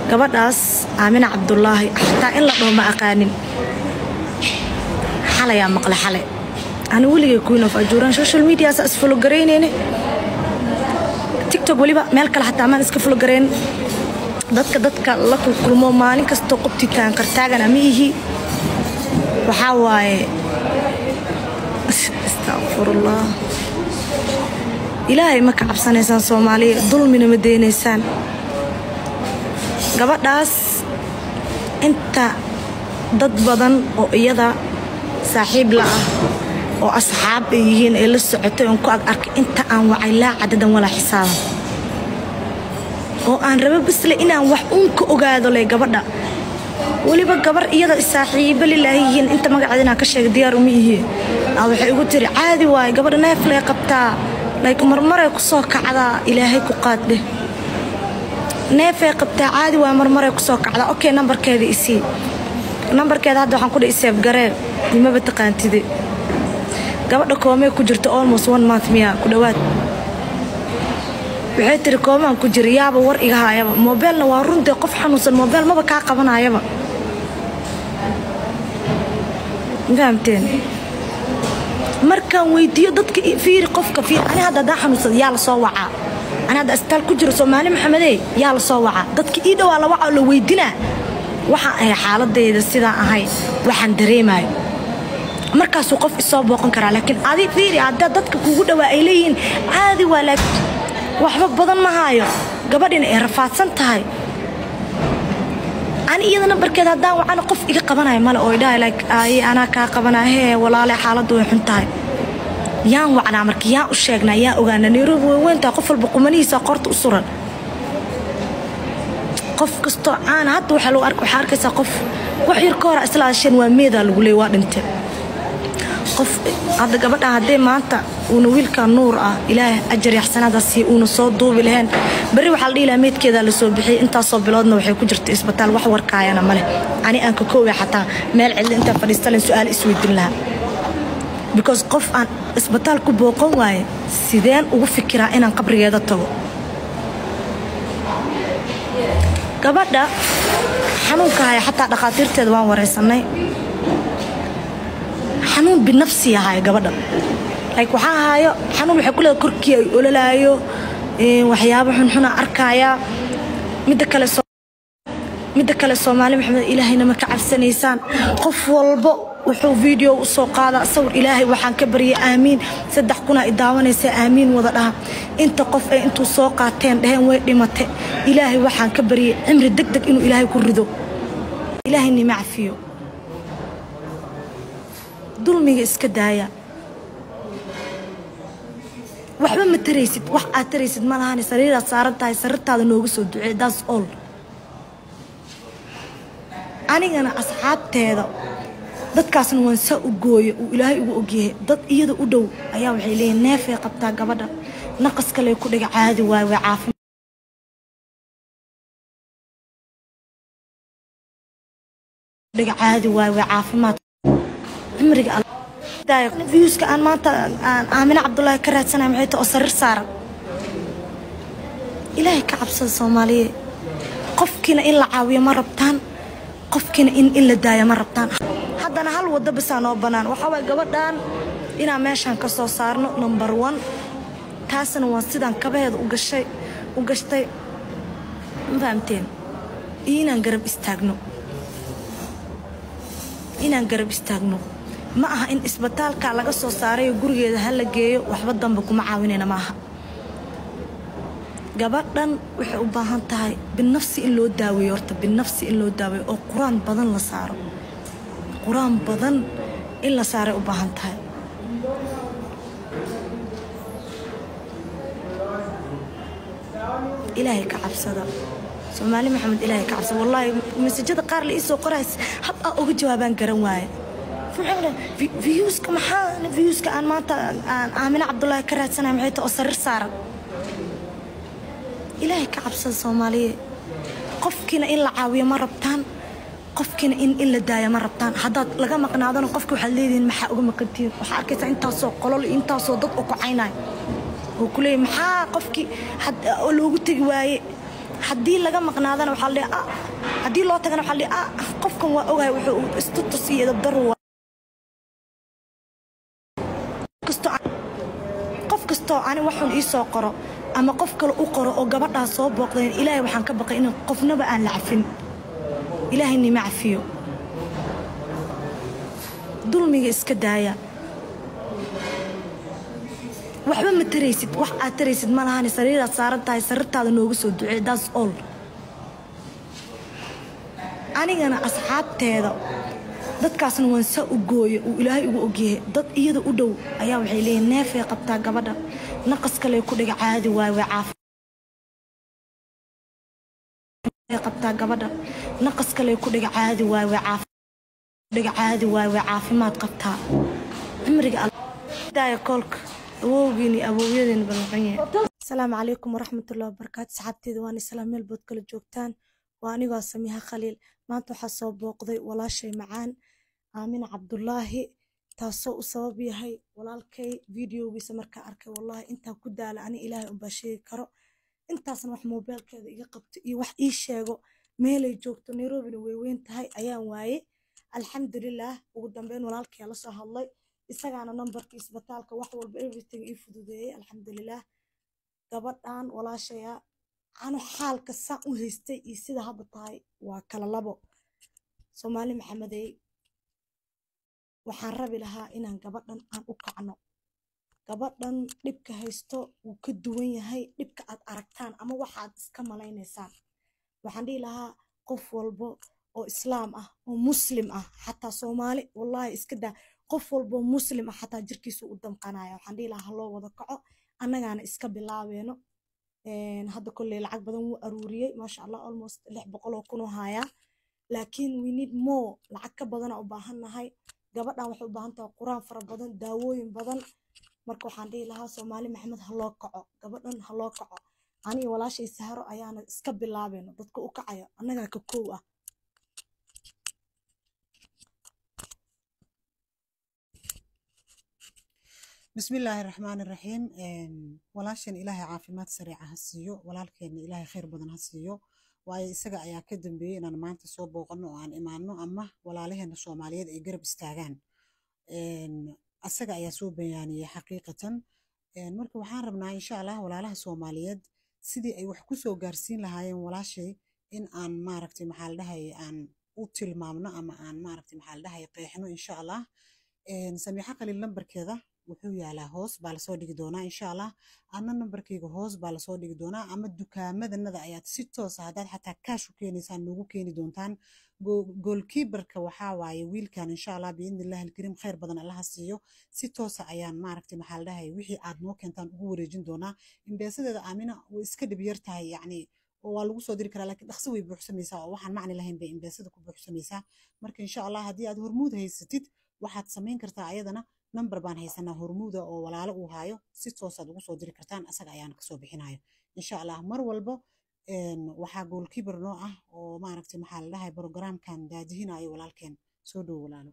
gabadhaas aamina cabdulaahi xataa in la dhaho ma aqaanin xalayaa maqle xale ani weligay queen of ajuuraan social mediasa isfologaraynayne tiktok weliba meel kale xataa maan iska fologarayn dadka dadka la kulkulmo maalin kastoo qobtitaan kartaagana ma ihi waxaa waaye astaqfirullah ilaahay ma ka cabsanaysaan soomaaliya dulmina ma deynaysaan gabadhaas inta dad badan oo iyada saaxiib la ah oo asxaab ay yihiin ay la socotay oon ku ag arkay inta aan wacay laa cadadan walaa xisaaban oo aan rabo basle inaan wax uun ka ogaado le gabadha weliba gabar iyada saaxiibo lilaahi yihiin inta magaceeda inaan ka sheega diyaar uma yihiin aa waxay igu tiri caadi waaye gabadha neeflay qabtaa layk marmaray ku soo kacdaa ilaahay ku qaaddheh neefay qabtaa caadi waaye marmaray ku soo kacdaa okay nambarkeeda isii nambarkeeda hadda waxaan ku dhi iseeb garee imaba taqaantide gabadha koomee ku jirta almost one month miya ku dhowaad waxay tiri koomaan ku jira yaaba war iga haayaba moobeelna waa runtee qof xanuunsan moobeel maba kaa qabanayaba fahamteen markaan weydiiyo dadka fiiri qofka fiiri ani hadda haddaan xanuunsada yaa la soo wacaa ani hadda asbitaal ku jiro soomaali maxamedee yaa la soo wacaa dadka ii dhowaa la wacaa oo la weydinaa waxaan ahay xaaladayda sidaan ahay waxaan dareemayo markaasuu qof isoo booqan karaa laakiin adi fiiri haddaa dadka kugu dhowaa ay leeyihiin caadi waa laakiin waxba badan ma haayo gabadhina ay rafaadsan tahay ani iyada nambarkeeda haddaan wacana qof iga qabanaya male oo idhahay like ay anaa kaa qabanaya hee walaale xaaladdu way xun tahay yaan wacnaa marka yaan u sheegnaa yaan ogaana nairobi way weyn tahay qof walba qumanihiisa qorta u suran qof kastoo caana hadda waxaa lagu arka waxaa arkaysaa qof wax yar ka hora isla hadasheen waa meedaa lagu leey waa dhintay qof hadda gabadha haddee maanta uuna wiilka nuur ah ilaahay ajar yaxsanaadaasi uuna soo duubi lahayn berri waxaa la dhihi lahaa meydkeedaa lasoo bixiyey intaasoo biloodna waxay ku jirta isbitaal wax warkaayana ma leh ani aan ka kooway xataa meel cidli intaan fadhiistalen su-aal isweydin lahaa because qof aan isbitaal ku booqan waaye sideen ugu fikiraa inaan qabrigeeda tago gabadha xanuunka haya xataa dhakhaatiirteeda waan wareysanay xanuun binafsi ahaayo gabadha like waxaa ahaayo xanuun waxay ku leedahay korkii ay ololaayo waxyaabo xunxuna arkaya midda kale midda kale soomaali maxamed ilaahayna ma ka cabsanaysaan qof walbo wuxuu video u soo qaadaa sawir ilaahay waxaan ka baryay aamiin saddex kunaa idaawanaysa aamiin wada dhaha inta qof ay intuu soo qaateen dhaheen way dhimate ilaahay waxaan ka baryay cimri deg deg inuu ilaahay ku rido ilaahay nima cafiyo dulmiga iska daaya waxba ma taraysid wax aad taraysid ma lahani sariiraad saaran tahay sarirtaada nooga soo ducee daas all anigana asxaabteeda dadkaasna waan saa u gooyo uu ilaahay ugu ogyahay dad iyada u dhow ayaa waxay leeyihin neefay qabtaa gabadha naqas kale ku dhiga caadi waay way caafi dhiga caadi waay way caafimaad cimriga viewska aan maanta aan aamine cabdullaahi ka raadsanaya maxay tahay oo sariir saaran ilaahay ka cabsada soomaaliye qofkiina in la caawiyo ma rabtaan qofkiina in in la daayo ma rabtaan haddana hal waddo basaa noo bannaan waxaa waay gabadhan inaan meeshaan ka soo saarno number one taasna waa sidaan kabaheeda u gashay u gashtay ma fahamteen iyo inaan garab istaagno inaan garab istaagno ma aha in isbitaalka laga soo saarayo gurigeeda ha la geeyo waxba dambe kuma caawinayna ma aha gabadhan waxay u baahan tahay binafsi in loo daaweeyo horta binafsi in loo daaweeyo oo qur-aan badan la saaro qur-aan badan in la saaray u baahan tahay ilaahay ka cabsada soomaali maxamed ilaahay ka cabsada wallaahi masajada qaar la iisoo qorays hab aa uga jawaabaan garan waaye viyuuska maxaa viyuuska aan maanta aan aamine cabdullaahi ka raadsanaya maxay tahay oo sariir saaran ilaahay ka cabsada soomaaliye qofkiina in la caawiyo ma rabtaan qofkiina in in la daaya ma rabtaan haddaad laga maqnaadana qofki waxaad leedihiin maxaa uga maqantihiin waxaa arkaysaa intaasoo qolol iyo intaasoo dad oo ku caynayo oo ku leeyahy maxaa qofkii oo loogu tegi waaye haddii laga maqnaadana waxaa la dhihi ah haddii loo tagana waxaa la dhihi ah qofkan waa ogahay wuxuu istutus iyo dabdaru qof kastoo ani waxun ii soo qoro ama qof kale u qoro oo gabadhaa soo booqdeen ilaahay waxaan ka baqay in qofnaba aan la cafin ilaahay nima cafiyo dulmiga iska daaya waxba ma taraysid wax aad taraysid ma lahani sariiraad saaran tahay sariirtaada noogu soo ducee daas ol anigana asxaabteeda dadkaasna waan saa u gooye uu ilaahay ugu ogyahay dad iyada u dhow ayaa waxay leeyihin neefay qabtaa gabadha naqas kale ku dhiga caadi waay way caafi qabtaa gabadha naqas kale ku dhiga caadi waay way caafi dhiga caadi waay way caafimaad qabtaa cimriga daaya koolka awowgiin iyo awowyadiin balmaqan yahay asalaamu calaykum waraxmatullahi wabarakaatu saxaabteeda waan islaam meel bood kala joogtaan waa anigoo samiha khaliil maanta waxaa soo booqday walaashay macaan aamina cabdulaahi taasoo u sabab yahay walaalkay videogiisa markaa arkay wallahi intaa ku daala ani ilaahay unbaa sheegi karo intaasna wax moobeelkeeda iga qabto iyo wax ii sheego meelay joogto nairobina way weyn tahay ayaan waaye alxamdulilah ugu dambeyn walaalkaya la soo hadlay isagaana nambarka isbitaalka wax walba everything ii fududeeyey alxamdulilah gabadhan walaashaya anu xaalka saan u haystay iyo sida hadda tahay waa kala labo soomaali maxamedey waxaan rabi lahaa inaan gabadhan aan u kacno gabadhan dhibka haysto wuu ka duwan yahay dhibka aad aragtaan ama waxaad iska malaynaysaan waxaan dhihi lahaa qof walbo oo islaam ah oo muslim ah xataa soomaali wallahi iska daa qof walbo muslim ah xataa jirkiisu u damqanaya waxaan dhihi lahaa haloo wada kaco annagaana iska bilaabeeno hadda kolley lacag badan wuu aruuriyey maasha allah almost lix boqol oo kunoo haayaa laakiin we need more lacag ka badana u baahan nahay gabadhan waxay u baahan tahay quraan fara badan daawooyin badan marka waxaan dhihi lahaa soomaali maxamed ha loo kaco gabadhan ha loo kaco aniga walaashay saharo ayaana iska bilaabeeno dadka u kacayo annagaa ka kow ah بسم الله الرحمن الرحيم walaashan ilaahay caafimaad sariica ha siiyo walaalkeenna ilaahay khayr badan ha siiyo waayo isaga ayaa ka dambeeyey inaan maanta soo booqano oo aan imaano ama walaalaheena soomaaliyeed ay garab istaagaan asaga ayaa soo bayaaniyey xaqiiqatan marka waxaan rabnaa insha allah walaalaha soomaaliyeed sidii ay wax ku soo gaarsiin lahaayeen walaashay in aan maaragtay maxaa la dhahay aan u tilmaamno ama aan maaragtay maxaa la dhahay qeexno insha allah samiixa qaliil lambarkeeda wuxuu yaalaa hoos baa lasoo dhigi doonaa insha allah ana nambarkayga hoos baa lasoo dhigi doonaa ama dukaamadanada ayaad si toosa haddaad xataa kaash u keenaysaan noogu keeni doontaan goolkiibarka waxaa waaye wiilkan insha allah biidnillahi alkariim khayr badan allaha siiyo si toosa ayaan maaragtay maxaa la dhahay wixii aad noo keentaan ugu wareejin doonaa imbeesadeeda aamina way iska dhib yar tahay yacni waa lagu soo diri karaa laakiin dhaqso way buuxsamaysaa oo waxaan macni lahayn bay imbeesada ku buuxsamaysaa marka insha allah haddii aad hormuud haysatid waxaad samayn kartaa ayadana number baan haysanaa hormuuda oo walaalo uu haayo si toosaad ugu soo diri kartaan asaga ayaana kasoo bixinayo insha allah mar walbo waxaa goolkiibar noo ah oo maaragtay maxaa la dhahay brogramkan daadihinayo walaalkeen soo dhowo walaalo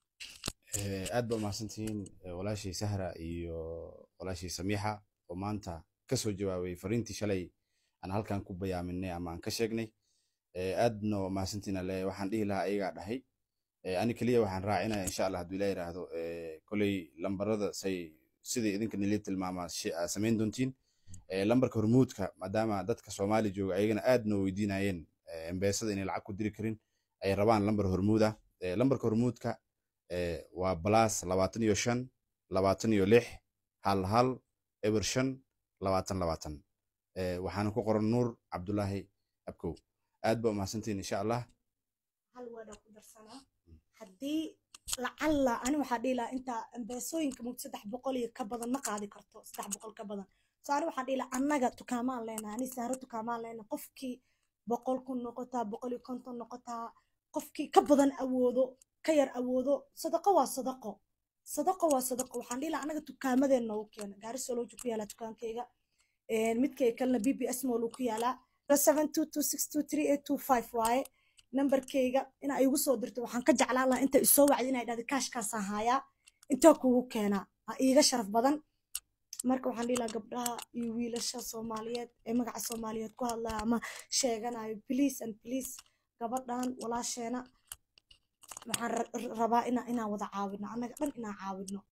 aad ba umahadsantihiin walaashii sahra iyo walaashii samiixa oo maanta kasoo jawaabay fariintii shalay aan halkan ku bayaaminay ama aan ka sheegnay aadna umahadsantihiin ale waxaan dhihi lahaa ayagaa dhahay ani keliya waxaan raacinaya insha allah hadduu ilaa yiraahdo koley lambarada say sidai idinka nili tilmaamaa samayn doontiin lambarka hormuudka maadaama dadka soomaali jooga ayagana aad noo weydiinayeen embeesada inay lacag ku diri karin ay rabaan lambar hormuud ah lambarka hormuudka waa balaas labaatan iyo shan labaatan iyo lix hal hal eber shan labaatan labaatan waxaana ku qoran nuur cabdulaahi abkow aad ba umahadsantiin insha allah hal waadha ku darsanaa haddii lacalla ani waxaa dhihi lahaa intaa embeesooyinka mugd saddex boqol iyo ka badan ma qaadi karto saddex boqol ka badan so ani waxaan dhihi lahaa annaga tukaamaan leenaha ani saaro tukaamaan leenaha qofkii boqol kun noqotaa boqol iyo konton noqotaa qofkii ka badan awoodo ka yar awoodo sadaqo waa sadaqo sadaqo waa sadaqo waxaan dhihi lahaa annaga tukaamadeen noogu keena gaari solooji ku yaalaa tukaankayga midkay kalena b b s mool uu ku yaalaa seven two two six two three eight two five waaye nambarkayga inaa igu soo dirto waxaan ka jeclaan lahaa inta isoo wacdi inay dhahda kaashkaasaan haayaa intaa kugu keenaa aa iiga sharaf badan marka waxaan dhihi lahaa gabdhaha iyo wiilasha soomaaliyeed ee magaca soomaaliyeed ku hadlaya ama sheeganayo please and please gabadhan walaasheena waxaan ra- rabaa ina inaan wada caawino annaga dhan inaan caawino